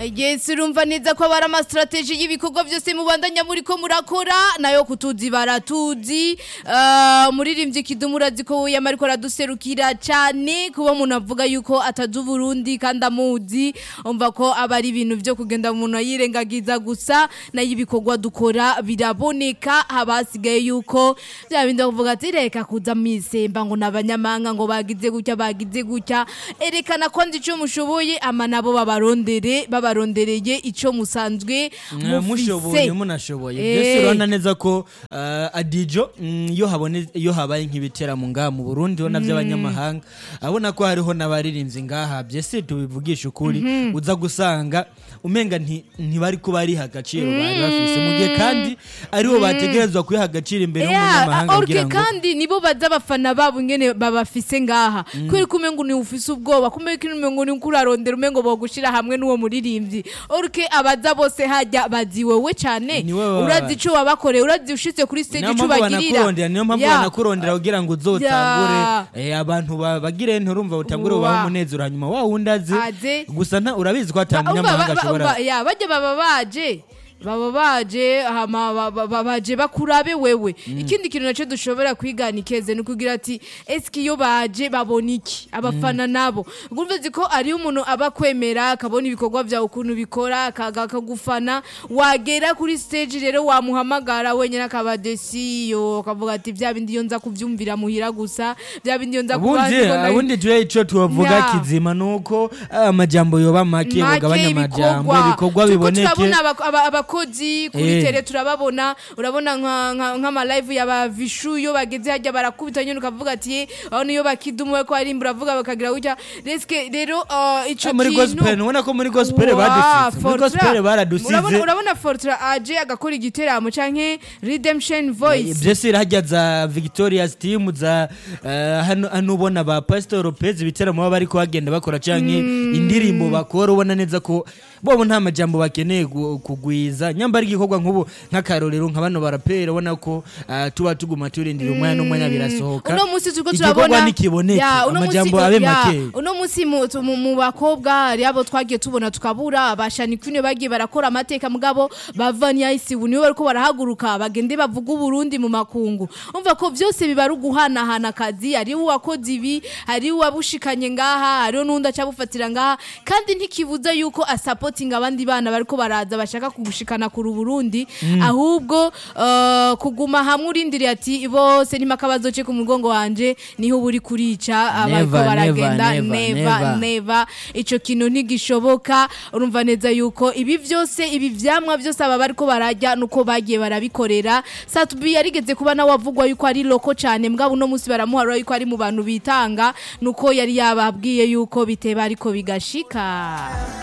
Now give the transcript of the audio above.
Yes urumva neza ko abari amastrategie y'ibikorwa byose mubandanya muri ko murakora nayo kutuzi baratuzi uh, muririmbyi kidumu urazi ko yama ariko araduserukira cyane kuba umuntu avuga yuko atazi Burundi kandi amuzi umva ko aba ari ibintu byo kugenda umuntu yirengagiza gusa nayo ibikorwa dukora biraboneka habasigaye yuko bya bindi bavuga ati reka kuza misemba ngo nabanyamanga ngo bagize gutya bagize gutya erekana ko nzi icyo mushoboye ama nabo babarondere babarondereye icyo musanzwe mushoboye mufise munashoboye Eh. byose urabona neza ko uh, adijo mm, iyo habone iyo habaye nk'ibiteramo ngaha mu Burundi ho by'abanyamahanga abona ko hariho n'abaririmbyi ngaha byese tubivugisha ukuri uza gusanga umenga nti- ntibari kuba ari agaciro bari bafise mu gihe kandi aribo bategerezwa kuyiha agaciro imbere y'umunyamahanga Yeah, orke kugira ngo kandi nibo baza abafana babo ingene babafise ngaha kubera ko umengo ni ufise ubwoba kumbe ko umengo ni kurarondera umengo bogushira hamwe n'uwo muririmbyi orke abaza bose hajya bazi wewe cyane Ni wewe urazi baba- ico wabakoreye urazi ushitse kuri stage niyo ico mpamvu bagirira banakurondera niyo mpamvu Yeah. banakurondera kugira ngo uzotangure Yeah. eh, abantu ba- bagire nturumva utangure Wa. ubahe umunezero hanyuma wa wundi aze Aze. gusa nta- urabizi ko ata Ba- umva, munyamahanga ba- ba- ashobora umva, ya, bajya baba baje baba baje hama ba- ba- ba- baje bakurabe wewe ikindi kintu nacyo dushobora kwigana ikeze ni ukugira ati eske iyo baje babona iki abafana nabo urumva uzi ko ariyo umuntu aba akwemera akabona ibikorwa byawe ukuntu bikora akaga akagufana wagera kuri stage rero wamuhamagara wenyine akaba desiyo akavuga ati bya bindi iyo nza kubyumvira muhira gusa bya bindi iyo nza ubundi kubandibona- ubundi twe ico tubavuga Ya. kizima nuko ah, amajambo yoba make bagabanya amajambo ibikorwa Turiko biboneke turabona abak- aba- abakozi kuri Eh. tele turababona urabona nka- nka- nk'amalive yaba vishu iyo bageze hajya barakubita nyine ukavuga ati "Ye, aho niyo bakidumuwe ko ari uravuga bakagira gutya reske rero uh, ico Ah, muri kintu gospel ubona ko muri gospel Wa, badusize muri Fortra. gospel baradusize urabona urabona Fortra aje agakora igiteramo canke Redemption Voice byose irahajya za victoria's team za eh, hano hano ubona ba pastor lopez ibiteramo baba bariko bagenda bakora canke indirimbo bakora ubona neza ko bobo nta majambo bakeneye gu- kugwiza nyambara igikorwa nk'ubu nk'akarorero nka bano barapera ubona ko ah, tuba tuguma turindira umwanya n'umwanya birasohoka uno munsi turiko igikorwa turabona nikiboneke Ya, uno amajambo munsi- abe ya, make uno munsi mu- tu- mu mu bakobwa hari abo twagiye tubona tukabura abashani kwine bagiye barakora amateka mugabo bavanya isi ubu nibo bariko barahaguruka bagende bavuga uburundi mu makungu umva ko byose biba ari uguhanahana akazi hariho uwakoze ibi hariho uwabushikanye ngaha hariho n'undi acabufatira ngaha kandi ntikibuza yuko asapotinga abandi bana bariko baraza bashaka kugushikana kuri Burundi ahubwo uh, kuguma hamwe urindiriye ati bose nima kabazo ce ku mugongo wanje niho buri kurica abariko Never, baragenda never, never, neva never. neva ico kintu ntigishoboka urumva neza yuko ibi byose ibi vyamwa byose aba bariko barajya nuko bagiye barabikorera Satubi yarigeze kuba nawe avugwa yuko ari loko cane mbwa uno munsi baramuharura yuko ari mu bantu bitanga nuko yari yababwiye yuko biteba ariko bigashika